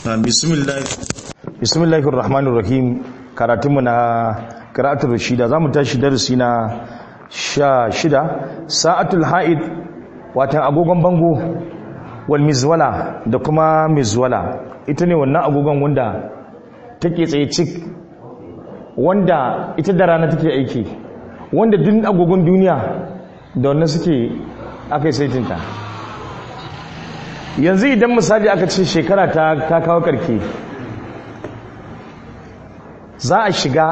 bismillahir rahmanir rahim karatunmu na qira'atul rashida zamu tashi darasi na sha shida sa'atul ha'id watan agogon bango wal mizwala da kuma mizwala ita ne wannan agogon wanda take tsaye cik wanda ita da rana take aiki wanda duk agogon duniya da wannan suke aka yi saitinta yanzu idan misali aka ce shekara ta kawo karke za a shiga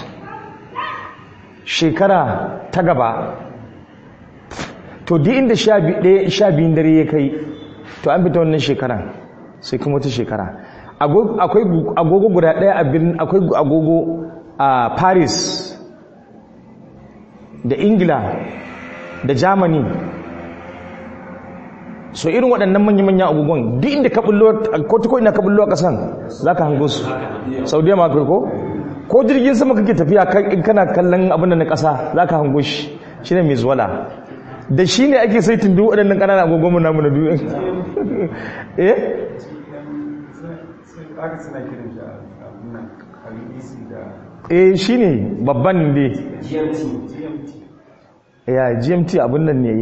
shekara ta gaba to di inda sha biyun dare ya kai to an fita wannan shekaran sai kuma wata shekara akwai agogo guda daya a birnin akwai agogo a paris da ingila da germany so irin waɗannan manya-manya agogon duk inda ka bullo ko ta ina ka bullo a ƙasan za ka hango su saudiya ma kai ko ko jirgin sama kake tafiya kana kallon abin da na ƙasa za ka hango shi shi ne mai zuwala da shi ne ake saitin duk waɗannan ƙananan agogon mu namu na duniya eh eh shi ne babban ne ya gmt abin nan ne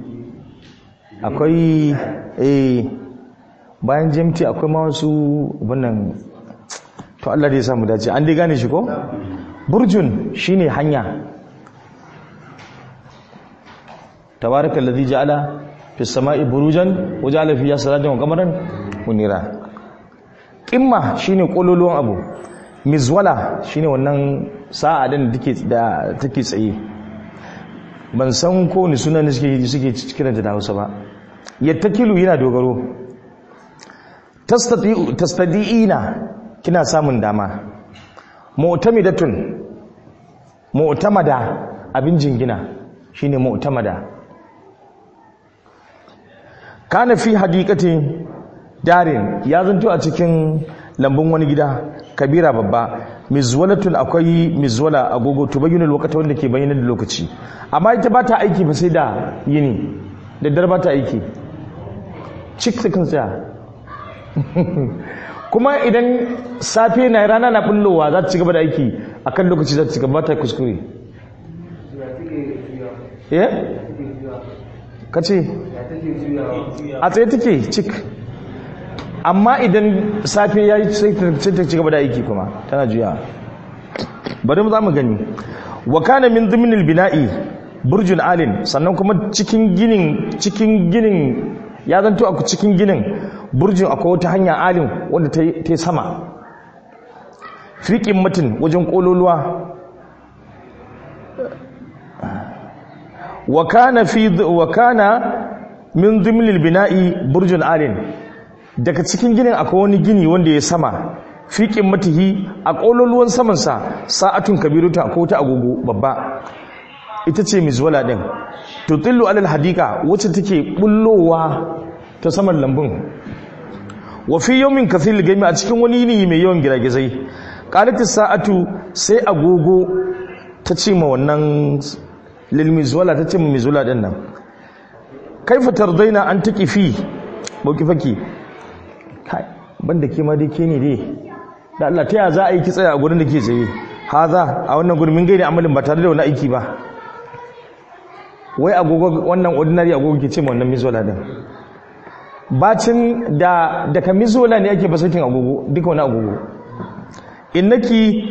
akwai eh bayan gmt akwai ma wasu wannan to Allah dai ya samu dace an dai gane shi ko burjun shine hanya tabaraka alladhi ja'ala fis sama'i burujan wa ja'ala fiha sirajan wa qamaran munira qimma shine kololuwan abu mizwala shine wannan sa'a din da take da take tsaye ban san ko ni sunan suke suke kiranta da Hausa ba yattakilu yana dogaro tastati'u tastadi'ina kina samun dama mu'tamidatun mu'tamada abin jingina shine mu'tamada kana fi hadiqatin darin ya zanto a cikin lambun wani gida kabira babba mizwalatun akwai mizwala agogo to bayyana lokacin wanda ke bayyana da lokaci amma ita ba ta aiki ba sai da yini da dar ba ta aiki cik ta kan tsaya kuma idan safe na rana na bullowa za ta ci gaba da aiki akan lokaci za ta ci gaba ta kuskure eh kace a tsaye take cik amma idan safe ya yi sai ta ci gaba da aiki kuma tana juya bari mu za mu gani wa kana min dhimnil bina'i burjun alin sannan kuma cikin ginin cikin ginin ya zanto a cikin ginin burjin akwai wata hanya alin wanda ta yi sama fiƙin mutum wajen ƙololuwa wa kana min dhimnil bina'i burjun alin daga cikin ginin akwai wani gini wanda ya sama fiƙin matihi a ƙololuwan samansa sa'atun kabiru ta ko ta agogo babba ita ce mizwala ɗin tutillu alal hadika wacce take bullowa ta saman lambun wa fi yawmin kathil gami a cikin wani yini mai yawan giragizai qalatis sa'atu sai agogo ta ce ma wannan lil mizwala ta ce ma mizwala ɗin nan kaifa tardaina an taqifi bauki faki kai banda ke ma dai ke ne dai da Allah ta ya za a yi kitsaya a gurin da ke tsaye haza a wannan gurin min gaida amalin ba tare da wani aiki ba wai agogo wannan ordinary agogo ke ce ma wannan mizola din bacin da daga mizola ne ake basatin agogo duka wani agogo innaki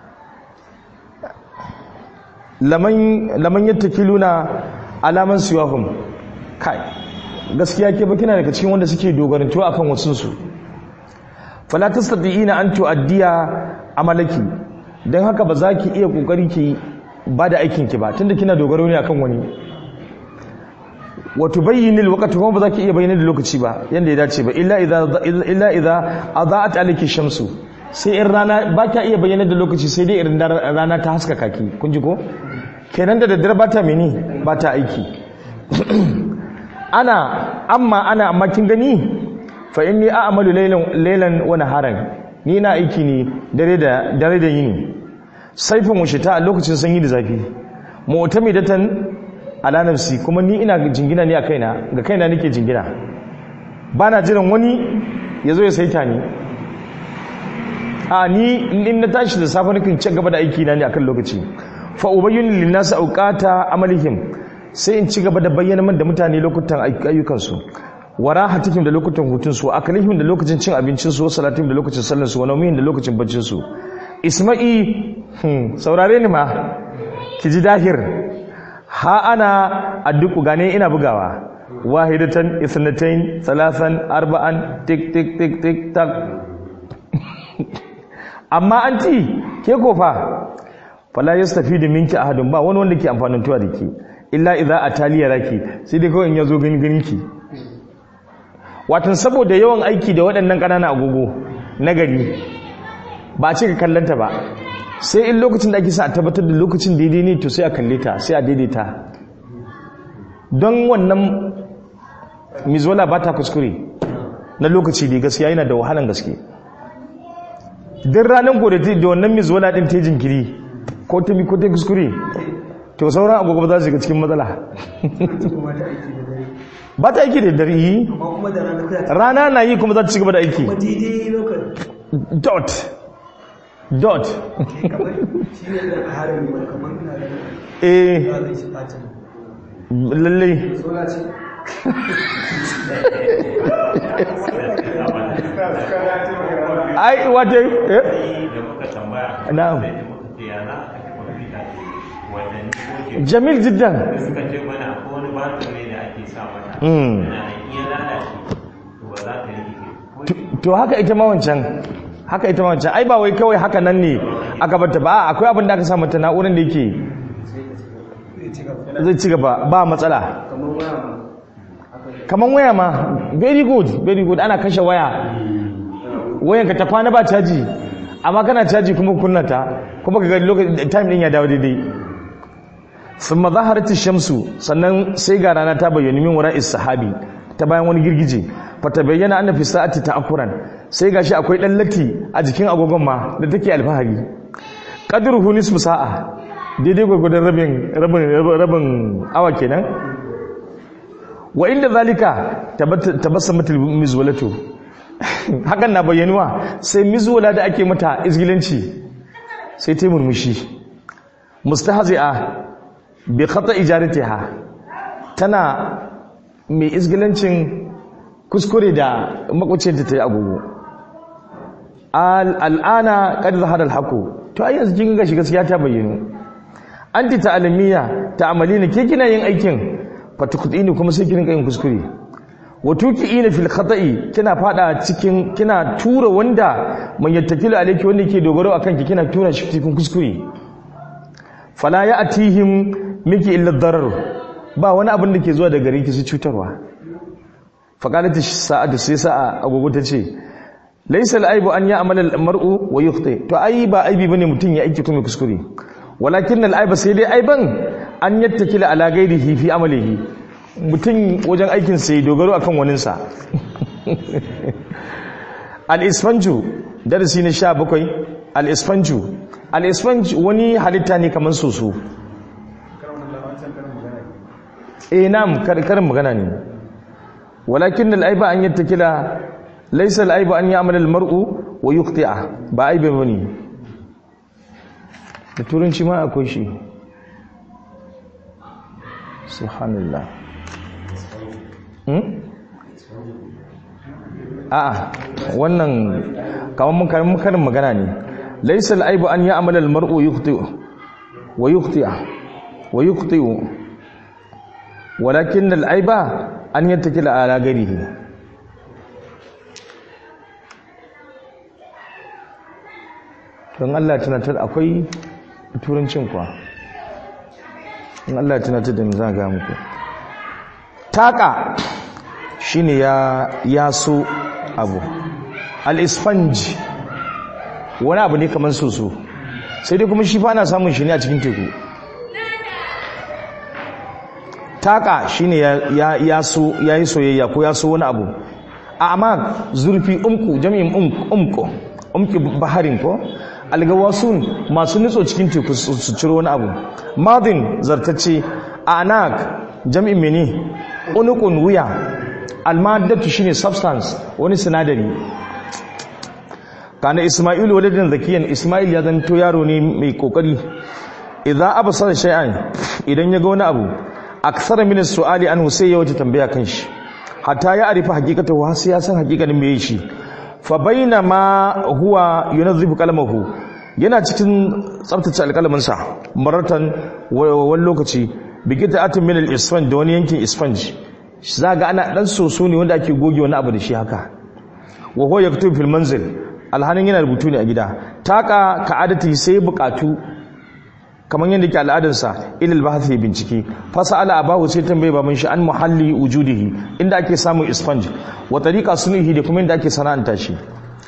laman laman yattakiluna alaman siwahum kai gaskiya ke ba kina daga cikin wanda suke dogarantuwa akan wasu su fala tastati'ina an tu'addiya amalaki dan haka ba za ki iya kokari ki ba da aikin ki ba tunda kina dogaro ne akan wani wa tubayyin alwaqt kuma ba za ki iya bayyana da lokaci ba yanda ya dace ba illa idza illa idza adaat alayki shamsu sai in rana ba ka iya bayyana da lokaci sai dai irin rana ta haskaka ki kun ji ko kenan da daddare ba ta meni ba ta aiki ana amma ana amma kin gani fa inni a'malu laylan laylan wa naharan ni na aiki ne dare da dare da yini saifin wushita a lokacin sanyi da zafi mu'tamidatan ala nafsi kuma ni ina jingina ne a kaina ga kaina nake jingina bana jiran wani yazo ya saita ni a ni in na tashi da safe nakan ci gaba da aiki na ne akan lokaci fa ubayyinu lin nas awqata amalihim sai in ci gaba da bayyana man da mutane lokutan ayyukan su wara hatikim da lokutan hutun su akalihim da lokacin cin abincin su salatim da lokacin sallar su wa nawmihim da lokacin baccin su isma'i saurare ni ma ki ji dahir ha ana adduku gane ina bugawa wahidatan isnatain salasan arba'an tik tik tik tik tak amma an ci ke kofa fala yastafidu minki ahadun ba wani wanda ke amfanin tuwa da ke illa idza ataliya raki sai dai kawai in yazo ganin ganin ki watan saboda yawan aiki da waɗannan ƙananan agogo na gari ba a ce ka kallanta ba sai in lokacin da ake sa a tabbatar da lokacin daidai ne to sai a kalle ta sai a daidaita don wannan mizola ba ta kuskure na lokaci da gaskiya yana da wahalan gaske don ranar gobe da wannan mizola din ta jinkiri ko ta ko ta kuskure to sauran agogo ba za su shiga cikin matsala ba ta aiki da dare yi rana na yi kuma za ta ci gaba da aiki dot dot eh lallai ai wata eh na'am jamil jiddan suka ce mana ko wani batir ne da ake sa mata yana iya lalace to ba za ta yi to haka ita ma wancan haka ita ma wancan ai ba wai kawai haka nan ne aka bata ba akwai abin da aka sa mata na'urar da yake zai ci gaba ba matsala kamar waya ma very good very good ana kashe waya wayanka ta kwana ba caji amma kana caji kuma kunnata kuma ka ga lokacin time din ya dawo daidai sun mazaharci shamsu sannan sai ga rana ta bayyana min wara sahabi ta bayan wani girgije fata bayyana anna fi sa'ati ta'akkuran sai gashi akwai dan latti a jikin agogon ma da take alfahari qadruhu nisfu sa'a daidai gurgurdan rabin rabin rabin awa kenan wa inda zalika tabassamatul mizwalatu hakan na bayyanuwa sai mizwala da ake mata izgilanci sai ta murmushi mustahzi'a bi khata ijaratiha tana mai izgilancin kuskure da makwacin ta yi agogo al'ana kad zahara al-haqu to ai yanzu kin ga shi gaskiya ta bayyano anti ta'alimiya ta'amalina ke kina yin aikin fatukudini kuma sai kin yin kuskure wa tuqiina fil khata'i kina fada cikin kina tura wanda man yattakilu alayki wanda yake dogaro akan ki kina tura shi cikin kuskure fala ya'tihim miki illa darar ba wani abin da ke zuwa daga gare ki su cutarwa faqalat sa'adu sai sa'a agogo ta ce laysa al-aibu an ya'mala al-mar'u wa yukhti to ai ba aibi bane mutun ya aiki kuma kuskure walakin al-aiba sai dai aiban an yattakila ala ghairihi fi amalihi mutun wajen aikin sai dogaro akan waninsa al-isfanju darasi na 17 al-isfanju al-isfanj wani halitta ne kamar soso eh nam karin magana ne walakin al-aiba an yattakila laysa al-aiba an ya'mal al-mar'u wa yuqti'a ba aibe bane da turanci ma akwai shi subhanallah hmm a'a wannan kaman mun karin magana ne laysa al-aibu an ya'mal al-mar'u yuqti'u wa yuqti'a wa yuqti'u walakin al-aiba an yattakila ala garihi don Allah tunatar akwai turancin kwa in Allah tunatar da za ga muku taka shine ya yaso abu al-isfanj wani abu ne kamar soso sai dai kuma shi fa ana samun shi ne a cikin teku taka shine ya ya so yayi soyayya ko ya so wani abu amma zurfi umku jami'in umku umki baharin ko algawasun masu nutso cikin teku su ciro wani abu madin zartacce anak jami'in mene unukun wuya almadatu shine substance wani sinadari kana isma'ilu waladin zakiyan isma'il ya zanto yaro ne mai kokari idan absara shay'an idan ya ga wani abu aksara min su'ali anhu sai ya wuce tambaya kan shi hatta ya arifa hakikatahu har sai ya san hakikanin me shi fa bainama huwa yunazzifu qalamahu yana cikin tsaftace alƙalamin sa maratan wani lokaci bigita atin min al-isfan da wani yankin isfanj za ga ana dan soso ne wanda ake goge wani abu da shi haka wa huwa yaktubu fil manzil alhanin yana rubutu ne a gida taka ka adati sai bukatu kamar yadda ke al'adarsa ilil bahthi bincike fasala abahu sai tambaye baban shi an muhalli wujudihi inda ake samun isfanj wa tariqa sunihi da kuma inda ake sana'anta shi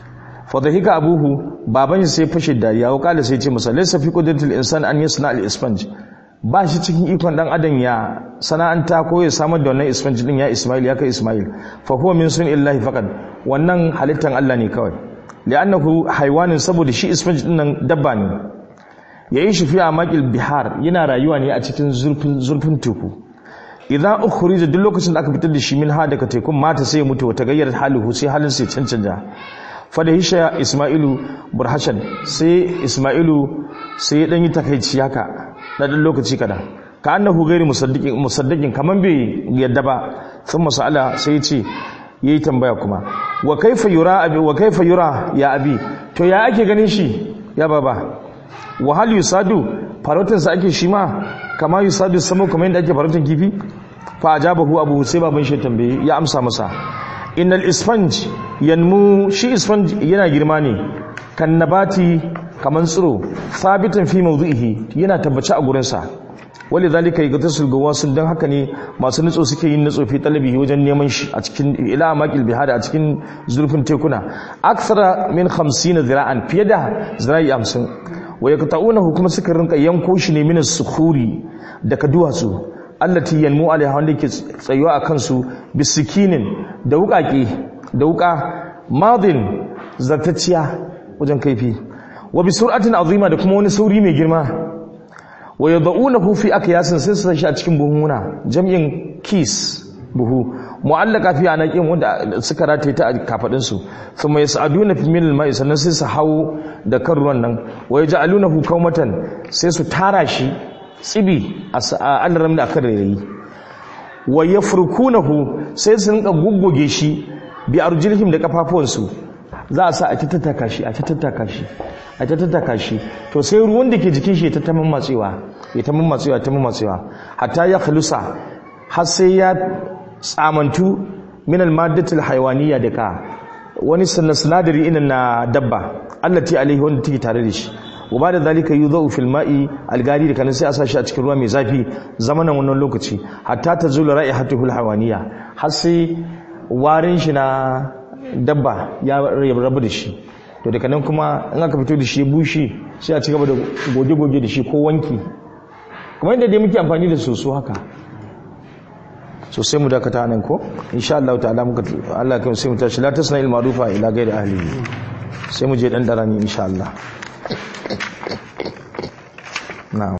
fa dhahika abuhu baban shi sai fashe dariya wa kala sai ce masa laysa fi qudratil insan an yasna al isfanj ba shi cikin ikon dan adam ya sana'anta ko ya samar da wannan isfanj din ya ismail ya kai ismail fa huwa min sunillahi faqad wannan halittan Allah ne kawai li'annahu haywanin saboda shi isfanj din nan dabba ne ya yi shafi a makil bihar yana rayuwa ne a cikin zurfin teku idan ukhrija duk lokacin da aka fitar da shi min ha daga tekun mata sai ya mutu wata gayyar halihu sai halin sai cancanja fada hisha isma'ilu burhashan sai isma'ilu sai ya dan yi takaici haka na dan lokaci kada ka annahu gairi musaddiqin musaddiqin kaman bai yadda ba sun masala sai ya ce yayi tambaya kuma wa kaifa yura abi wa kaifa yura ya abi to ya ake ganin shi ya baba wa hal yusadu farautin sa ake shi ma kama yusadu samu kamar yadda ake farautin kifi fa ajabahu abu sai baban shi tambaye ya amsa masa innal isfanj yanmu shi isfanj yana girma ne kan nabati kaman tsiro sabitan fi mawdu'ihi yana tabbaci a gurin sa wali zalika yagtasul gawasun dan haka ne masu nutso suke yin nutso fi talabi wajen neman shi a cikin ila maqil bihada a cikin zurfin tekuna aksara min 50 zira'an fiye da zira'i 50 wa yaqta'unahu kuma suka rinka yanko shi ne min sukhuri daga duwatsu allati yanmu alaiha wanda yake tsayuwa a kansu bisikinin da wukaki da wuka madin zartacciya wajen kaifi wa bi sur'atin azima da kuma wani sauri mai girma wa yad'unahu fi akyasin sai su shi a cikin buhuna jam'in kis buhu mu'allaka fi anaqin wanda suka rataye ta a kafadin su thumma yas'aduna fi min al-ma'i sannan sai su hawo da kan ruwan nan wa yaj'alunahu kawmatan sai su tara shi tsibi a alaram da akan rairayi wa yafrukunahu sai su rinka gugguge shi bi arjilhim da kafafuwansu za a sa a tattaka shi a tattaka shi a tattaka shi to sai ruwan da ke jikin shi ya ta matsewa ya ta matsewa ta matsewa hatta ya khalusa har sai ya tsamantu min al-maddatil haywaniya da ka wani sinadari irin na dabba allati alaihi wanda take tare da shi wa da zalika yudau fil ma'i algari da kanan sai a sashi a cikin ruwa mai zafi zamanin wannan lokaci hatta tazula ra'ihatuhul hawaniya har sai warin shi na dabba ya rabu da shi to daga nan kuma in aka fito da shi bushe sai a ci gaba da goge-goge da shi ko wanki kamar yadda dai muke amfani da soso haka so sai mu dakata nan ko insha Allah ta'ala muka Allah kan sai mu tashi la tasna il ma'rufa ila ghairi ahli sai mu je dan darani insha Allah na'am